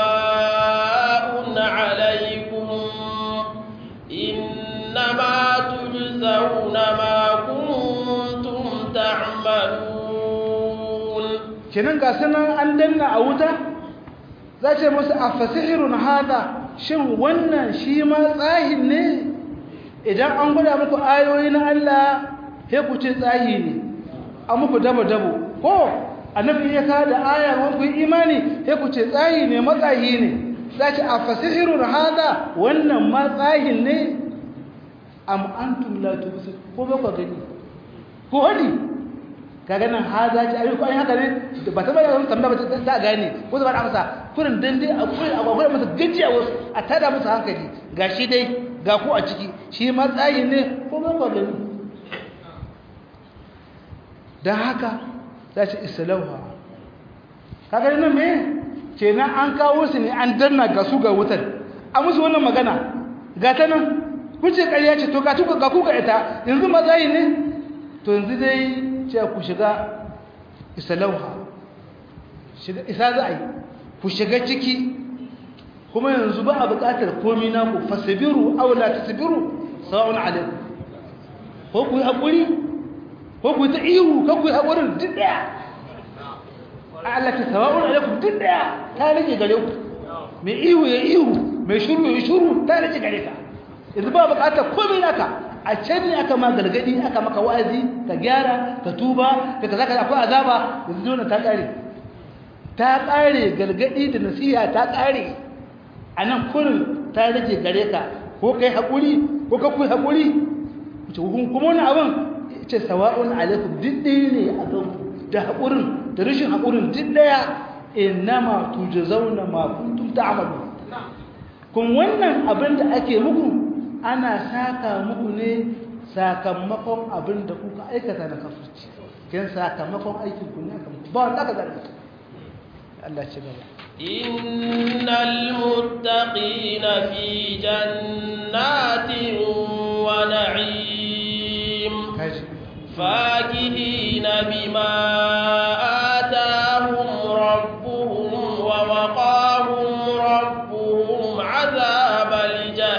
عليكم إنما تجزون ما كنتم تعملون kenan ga sanan an danna a wuta za ce musu a fasihirun hada shin wannan shi ma tsahin ne idan an gwada muku ayoyi na Allah sai ku ce tsahi ne a muku dabo-dabo ko annabi ya ka da aya wani ku imani sai ku ce tsahi ne matsahi ne za ce a fasihirun hada wannan ma tsahin ne am antum la tubsir ko ba ku gani ko hadi kaga nan haza ce ayi ko ai haka ne ba ta bayyana tambaya ba ta gane ko zaba amsa kurin dan dai akwai akwai masa gajiya wasu a tada musu hankali gashi dai ga ku a ciki shi matsayi ne ko ba ku gani dan haka za ce islauha kaga nan me kenan an kawo su ne an danna ga su ga wutar a musu wannan magana ga ta nan kun ce ƙarya ce to ga tuka ga kuka ita yanzu matsayi ne to yanzu dai ce ku shiga isalauha isa za a yi ku shiga ciki kuma yanzu ba a buƙatar komi naku fasabiru aula ta sabiru sawa'un alaikum ko ku yi haƙuri ko ku yi ta ihu ko ku yi haƙurin duk ɗaya a Allah ta sawa'un alaikum duk ɗaya ta rage gare ku mai ihu ya ihu mai shuru ya shuru ta rage gare ka yanzu ba buƙatar komi naka a can ne aka ma gargadi aka maka wa'azi ka gyara ka tuba ka kaza ka akwai azaba yanzu dole ta kare ta kare gargadi da nasiha ta kare a nan kurin ta rage gare ka ko kai haƙuri ko ka kuyi haƙuri kuma wani abin ce sawa'un alaikum duk ɗaya ne a kan da haƙurin da rashin haƙurin duk ɗaya innama tujzauna ma kuntum ta'malu kun wannan abin da ake muku ana saka muku ne sakamakon abin da kuka aikata na kafirci kin sakamakon aikin ku ne aka muku ba wanda aka zaɓi Allah ce gaba innal muttaqina fi jannatin wa na'im fakihina bima atahum rabbuhum wa waqahum rabbuhum 'adhabal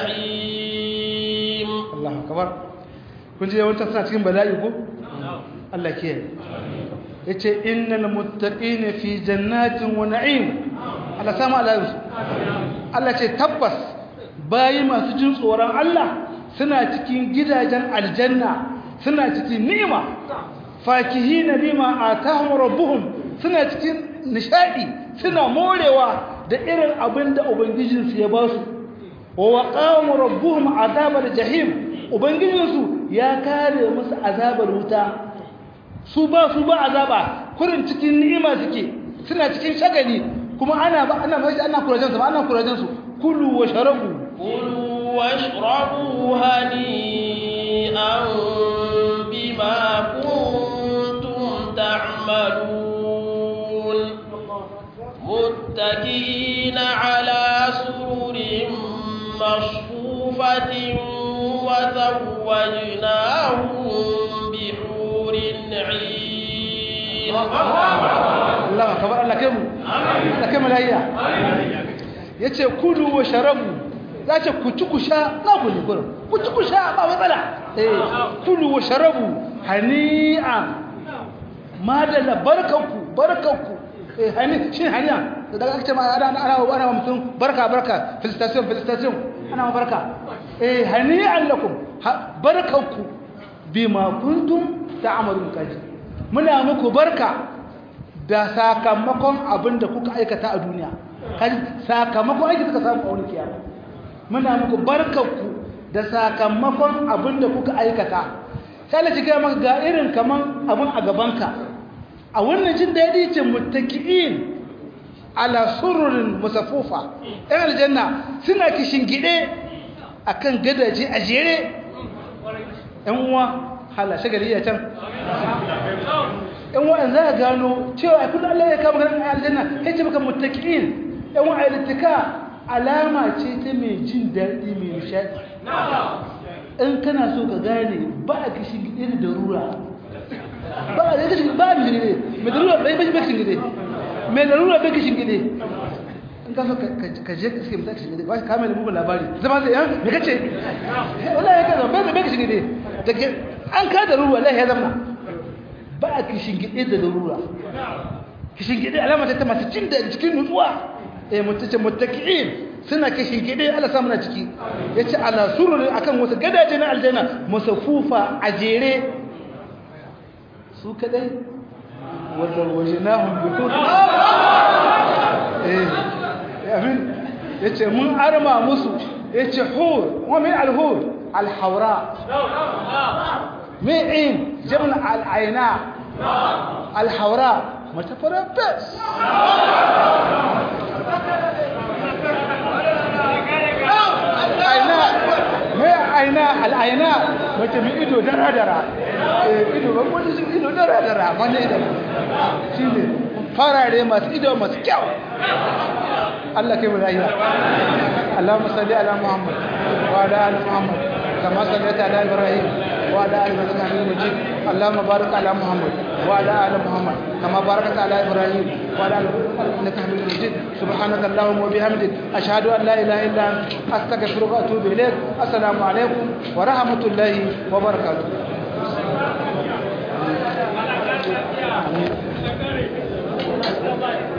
jahim kamar kun ji yawancin suna cikin bala'i ko? Allah ke ya ce innal muttaqina fi jannatin wa na'im Allah samu alayhi Allah ce tabbas bayi masu jin tsoron Allah suna cikin gidajen aljanna suna cikin ni'ima fakihina bima atahum rabbuhum suna cikin nishadi suna morewa da irin abin da ubangijinsu ya ba su wa waqamu rabbuhum azabal jahim ubangijinsu ya kare musu azabar wuta su ba su ba azaba kurin cikin ni'ima suke suna cikin shagali kuma ana ba ana mai ana kurajen su ba ana kurajen su kulu wa sharabu kulu washrabu hani'an bima kuntum ta'malun muttaqina ala sururin mashfufatin وزوجناهم بحور عين الله أكبر الله كم الله كم الهيا yace kulu wa sharabu zace ku ci ku sha na ku ne gurin ku ci ku sha ba matsala eh kulu wa sharabu hani'a madalla barkanku barkanku eh hani shin hani'a da daga kace ma ana ana ana mutum barka barka felicitation felicitation ana barka eh hani'an lakum barkanku bima kuntum ta'malun kaji muna muku barka da sakamakon abin da kuka aikata a duniya kaji sakamakon aiki suka samu a wani kiyama muna muku barkanku da sakamakon abin da kuka aikata sai Allah ya maka ga irin kaman abin a gabanka a wannan jin daɗi ce muttaki'in ala sururin musafufa ɗan aljanna suna kishin gide akan gadaje a jere ‘yan uwa hala shagali ya can ‘yan uwa za a gano cewa a kudin Allah ya kama ganin aljanna ya ce maka mutakin ‘yan uwa a alama ce ta mai jin daɗi mai nishaɗi in kana so ka gane ba a kishin gide da rura ba a da kishin ba a kishin gide mai da rura bai kishin gide mai da rura bai kishin gide in ka so ka je ka suke mutan kishin gide ba ka kame da bugun labari zama zai yan me kace wala ya kaza bai bai kishin gide daga an ka da rura wallahi ya zama ba a kishin gide da rura kishin gide alama ta masu jin da cikin nutsuwa eh mutace muttaqiin suna kashin gide Allah samu na ciki yace ala sururi akan wasu gadaje na aljanna musafufa a jere su kadai wadda wajinahum bitur eh yamin yace mun arma musu yace hur wa min al-hur al-hawra min jabal al-ayna al-hawra mutafarabas aina mai aina al'aina mace mai ido dara-dara ido ba wani su ido dara-dara wani ido shi ne farare masu ido masu kyau Allah kai mu rayuwa Allahumma salli ala Muhammad wa ala ali Muhammad kama sallaita ala Ibrahim wa ala ali Ibrahim innaka Majid Allahumma barik ala Muhammad wa ala ali Muhammad kama barakta ala Ibrahim wa ala ali innaka Hamidum Majid subhanaka Allahumma wa bihamdik ashhadu an la ilaha illa anta astaghfiruka wa atubu ilayk assalamu alaikum wa rahmatullahi wa barakatuh Amin.